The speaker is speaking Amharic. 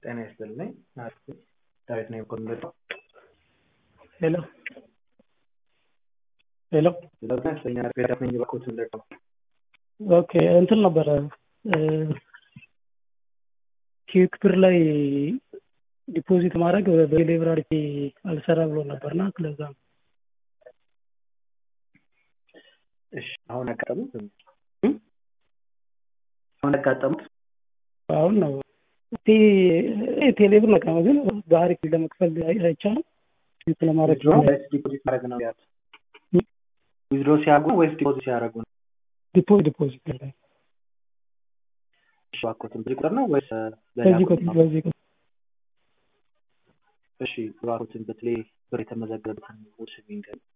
ጤና ይስጥልኝ ዳዊት ነኝ ከወንበዴ ሄሎ ሄሎ ጤና ይስጥልኝ ዳዊት ነኝ ከወንበዴ ኦኬ እንትን ነበረ ኪክብር ላይ ዲፖዚት ማድረግ በሌብራሪ አልሰራ ብሎ ነበርና ለዛ ነው እሺ አሁን ያጋጠሙት አሁን ያጋጠሙት አሁን ነው ቴሌብር ነቃ ግን ባህሪ ለመክፈል አይቻልም ለማድረግ ዲፖዚት ማድረግ ነው ያት ዊዝድሮ ሲያደርጉ ወይስ ዲፖዚት ሲያደርጉ ነው ዲፖዚት ዲፖዚት ላይ እሺ እባክዎትን በዚህ ቁጥር ነው ወይስ በዚህ ቁጥር በዚህ ቁጥር እሺ እባክዎትን በተለይ ብር የተመዘገበበትን ውስጥ ይንገሩኝ